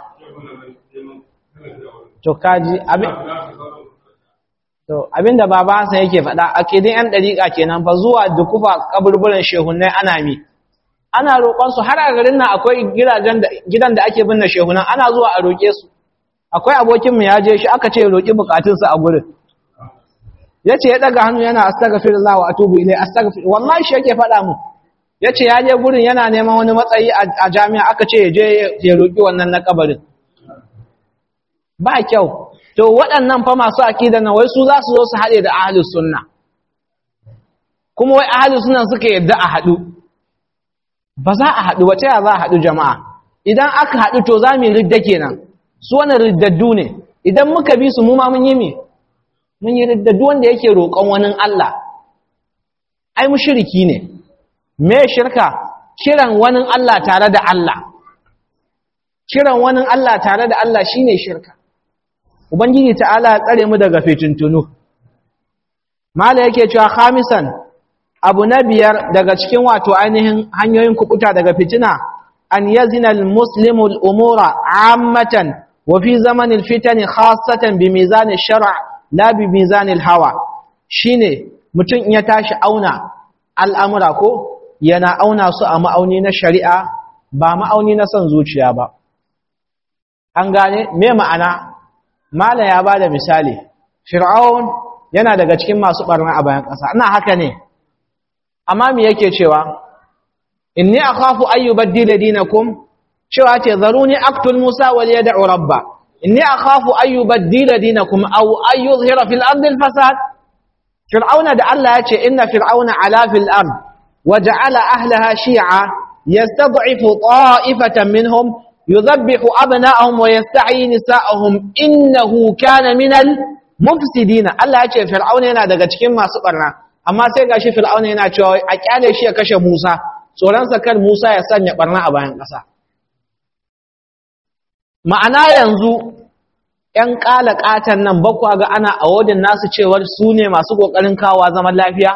to kaji abin to abinda baba Hassan yake faɗa akidin yan dariƙa kenan fa zuwa dukufa kaburburan shehunnai ana mi ana roƙon su har a garin nan akwai gidajen da gidan da ake binne shehunan ana zuwa a roƙe su akwai abokin mu ya je shi aka ce roƙi bukatun sa a gurin yace ya daga hannu yana astaghfirullah wa atubu ilai astaghfir wallahi shi yake faɗa mu yace ya je gurin yana neman wani matsayi a jami'a aka ce ya je ya roƙi wannan na kabarin ba kyau to waɗannan fa masu aƙida na wai su za su zo su haɗe da ahalus sunna kuma wai ahalus sunna suka yadda a haɗu ba za a haɗu wace ya za a haɗu jama'a idan aka haɗu to za mu yi ridda kenan su wani riddaddu ne idan muka bi su mu ma mun yi me mun yi riddaddu wanda yake roƙon wani Allah ai mushriki ne me shirka kiran wani Allah tare da Allah kiran wani Allah tare da Allah shine shirka Ubangiji ta'ala ya tsare mu daga fitintunu, mala yake cewa khamisan abu na biyar daga cikin wato ainihin hanyoyin kukuta daga fitina an yazina almuslimu al'umura ammatan wa fi zamanin fitani khasatan bi mizanin shara la bi mizanin hawa shine mutum ya tashi auna al'amura ko yana auna su a ma'auni na shari'a ba ma'auni na son zuciya ba an gane me ma'ana mala ya ba da misali fir'aun yana daga cikin masu ɓarna a bayan ƙasa ina haka ne amma me yake cewa inni akhafu an yubaddila dinakum cewa ce zaruni aqtul musa wal yad'u rabba inni akhafu an yubaddila dinakum aw an yuzhira fil ardi al fasad fir'auna da Allah ya ce inna fir'auna ala fil ard wa ja'ala ahlaha shi'a yastad'ifu ta'ifatan minhum yudhabbihu abna'ahum wa yastahyi nisa'ahum innahu kana minal mufsidina Allah ya ce fir'auna yana daga cikin masu barna amma sai gashi fir'auna yana cewa a kyale shi ya kashe Musa tsoronsa kar Musa ya sanya barna a bayan ƙasa ma'ana yanzu ƴan ƙala ƙatan nan bakwa ga ana awodin nasu cewar su ne masu ƙoƙarin kawo zaman lafiya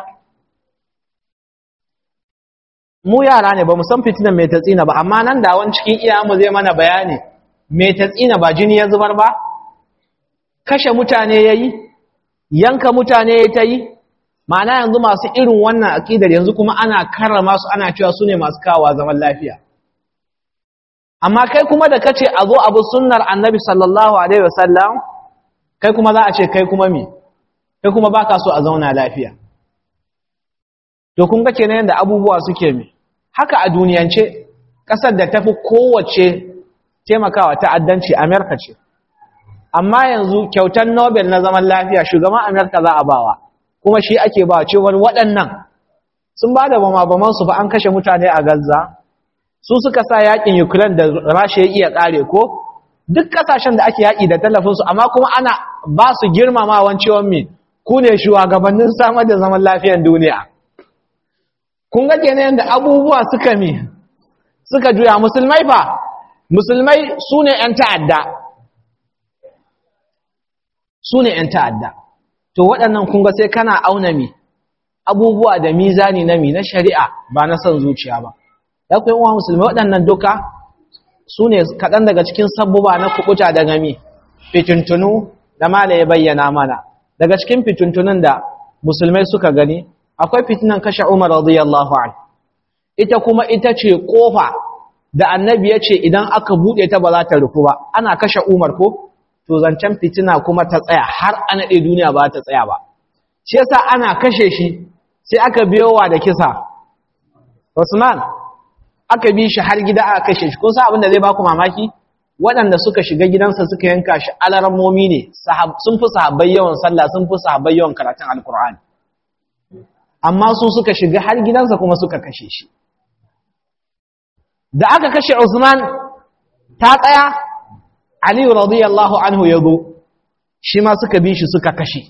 mu yara ne ba mu san fitinan mai tatsina ba amma nan da wani cikin iyayenmu zai mana bayani mai tatsina ba jini ya zubar ba kashe mutane ya yi yanka mutane ya ta yi ma'ana yanzu masu irin wannan aƙidar yanzu kuma ana karrama su ana cewa su ne masu kawo zaman lafiya amma kai kuma da kace a zo abu sunnar annabi sallallahu alaihi wasallam kai kuma za a ce kai kuma me kai kuma baka so a zauna lafiya to kun ga kenan yanda abubuwa suke me haka a duniyance kasar da tafi kowace taimakawa ta'addanci Amerika ce amma yanzu kyautar Nobel na zaman lafiya shugaban Amerika za a bawa kuma shi ake ba cewar waɗannan sun ba da bama su fa an kashe mutane a Gaza su suka sa yakin Ukraine da Rasha ya iya kare ko duk kasashen da ake yaki da tallafinsu amma kuma ana ba su girmamawan ciwon me ku ne shugabannin samar da zaman lafiyar duniya kun ga kenan da abubuwa suka mi suka juya musulmai fa musulmai su ne 'yan ta'adda su ne 'yan ta'adda to waɗannan kun ga sai kana auna mi abubuwa da mizani na mi na shari'a ba na son zuciya ba ya kuwa yawan musulmai waɗannan duka su ne kaɗan daga cikin sabbuba na kuɓuta daga mi fitintunu da mala ya bayyana mana daga cikin fitintunun da musulmai suka gani akwai fitinan kashe umar radiyallahu an ita kuma ita ce ƙofa da annabi ya ce idan aka buɗe ta ba za ta rufu ba ana kashe umar ko to zancen fitina kuma ta tsaya har ana ɗaya duniya ba ta tsaya ba shi yasa ana kashe shi sai aka biyowa da kisa Usman aka bi shi har gida aka kashe shi kun san abin da zai baku mamaki waɗanda suka shiga gidansa suka yanka shi alarmomi ne sun fi sahabbai yawan sallah sun fi sahabbai yawan karatun alkur'ani amma su suka shiga har gidansa kuma suka kashe shi da aka kashe Usman ta tsaya Ali radiyallahu anhu ya zo shi ma suka bi shi suka kashe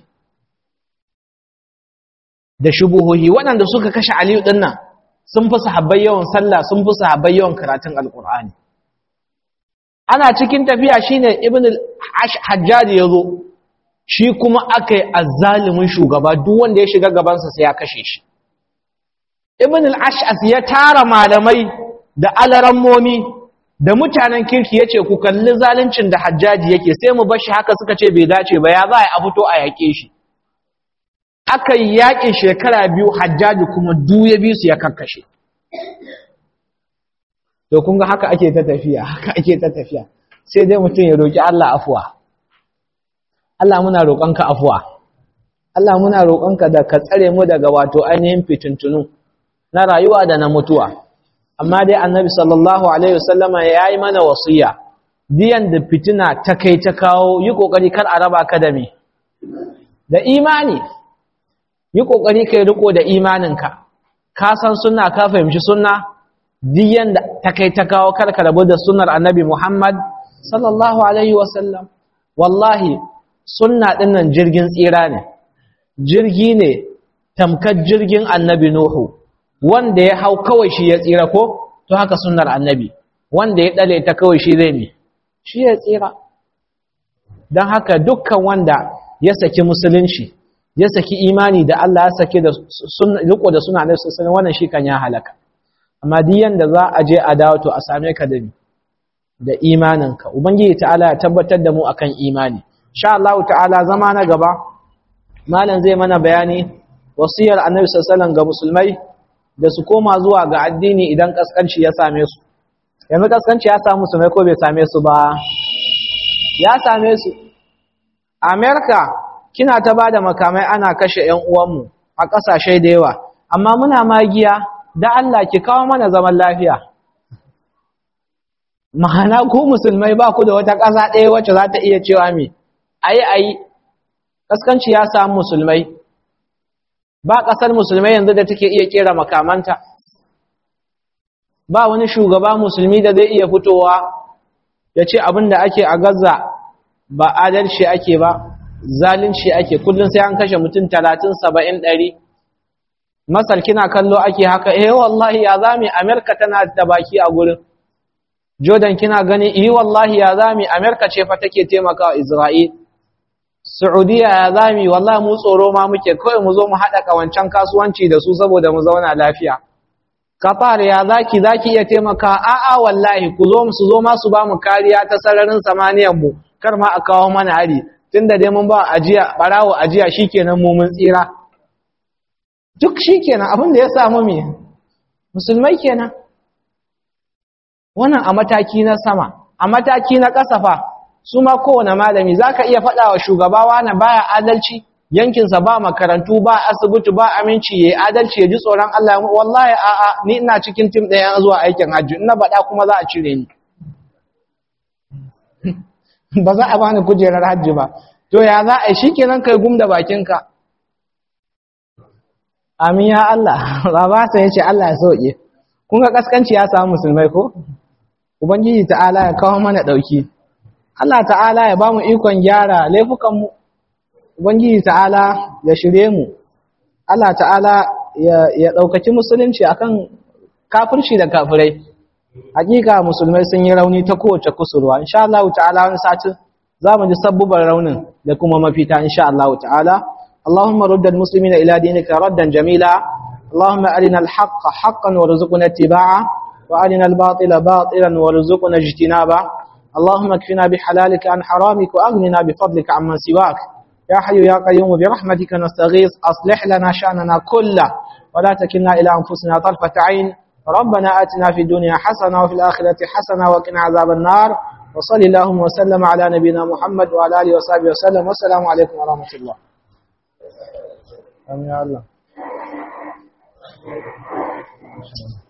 da shubuhohi waɗanda suka kashe Ali ɗin nan sun fi sahabbai yawan sallah sun fi sahabbai yawan karatun alkur'ani ana cikin tafiya shine ibn al-hajjaj yazo shi kuma akai azzalimin shugaba duk wanda ya shiga gabansa sai ya kashe shi ibn al-ash'as ya tara malamai da alarammomi da mutanen kirki yace ku kalli zaluncin da hajjaji yake sai mu bar shi haka suka ce bai dace ba ya za a fito a yake shi aka yi yaƙin shekara biyu hajjaji kuma duya biyu su ya kakkashe to kun ga haka ake ta tafiya haka ake ta tafiya sai dai mutum ya roƙi Allah afuwa Allah muna roƙonka afuwa Allah muna roƙonka da ka tsare mu daga wato ainihin fitintunu na rayuwa da na mutuwa amma dai annabi sallallahu alaihi wasallama ya yi mana wasiya diyan da fitina ta kai ta kawo yi ƙoƙari kar a raba ka da me da imani yi ƙoƙari ka yi riko da imaninka ka san sunna ka fahimci sunna diyan da ta kai ta kawo karka rabu da sunnar annabi muhammad sallallahu alaihi wasallam wallahi sunna ɗin nan jirgin tsira ne jirgi ne tamkar jirgin annabi nuhu wanda ya hau kawai shi ya tsira ko to haka sunnar annabi wanda ya ɗale ta kawai shi zai mi shi ya tsira don haka dukkan wanda ya saki musulunci ya saki imani da Allah ya sake da riko da suna nabi sallallahu wannan shi kan ya halaka amma duk yanda za a je a dawo to a same ka da da imaninka ubangiji ta'ala ya tabbatar da mu akan imani insha Allah ta'ala zama na gaba malam zai mana bayani wasiyar annabi sallallahu ga musulmai da su koma zuwa ga addini idan kaskanci ya same su yanzu kaskanci ya samu musulmai ko bai same su ba ya same su america kina ta bada makamai ana kashe ƴan uwanmu a ƙasashe da yawa amma muna magiya da Allah ki kawo mana zaman lafiya ma'ana ku musulmai ba ku da wata ƙasa ɗaya wacce za ta iya cewa me ayi ayi kaskanci ya samu musulmai ba ƙasar musulmai yanzu da take iya kera makamanta ba wani shugaba musulmi da zai iya fitowa ya ce abin da ake a gaza ba adalci ake ba zalunci ake kullum sai an kashe mutum talatin saba'in ɗari masar kina kallo ake haka eh wallahi ya zami amerika tana da baki a gurin jordan kina gani eh wallahi ya zami amerika ce fa take taimakawa isra'il saudiya ya zami wallahi mu tsoro ma muke kawai mu zo mu haɗa ƙawancen kasuwanci da su saboda mu zauna lafiya Qatar ya zaki zaki iya taimaka a'a wallahi ku zo su zo ma su ba mu kariya ta sararin samaniyar mu kar ma a kawo mana hari tunda dai mun ba ajiya barawo ajiya shikenan mu mun tsira duk shikenan abin da ya samu me musulmai kenan wannan a mataki na sama a mataki na kasafa su ma kowane malami zaka iya faɗa wa shugaba na baya adalci yankinsa ba makarantu ba asibiti ba aminci yayi adalci ya ji tsoron Allah wallahi a'a ni ina cikin tim ɗaya zuwa aikin hajji ina baɗa kuma za a cire ni ba za a bani kujerar hajji ba to ya za a yi shikenan kai gum da bakinka amin ya Allah baba sai ya ce Allah ya sauke kun ga kaskanci ya samu musulmai ko ubangiji ta'ala ya kawo mana dauki Allah ta'ala ya ba mu ikon gyara laifukan mu Ubangiji ta'ala ya shirye mu, Allah ta'ala ya ɗaukaki musulunci akan kafirci da kafirai. Hakika musulmai sun yi rauni ta kowace kusurwa, insha Allah ta'ala wani satin za mu ji sabbubar raunin da kuma mafita insha Allah ta'ala. Allahumma rudda muslimina ila dinika raddan jamila, Allahumma arina al-haqqa haqqan warzuqna ittiba'a wa arina al-batila batilan warzuqna ijtinaba. Allahumma kfina bihalalika an haramika wa aghnina bifadlika amman siwak. يا حي يا قيوم برحمتك نستغيث أصلح لنا شأننا كله ولا تكلنا إلى أنفسنا طرفة عين ربنا آتنا في الدنيا حسنة وفي الآخرة حسنة وقنا عذاب النار وصل اللهم وسلم على نبينا محمد وعلى آله وصحبه وسلم والسلام عليكم ورحمة الله آمين يا الله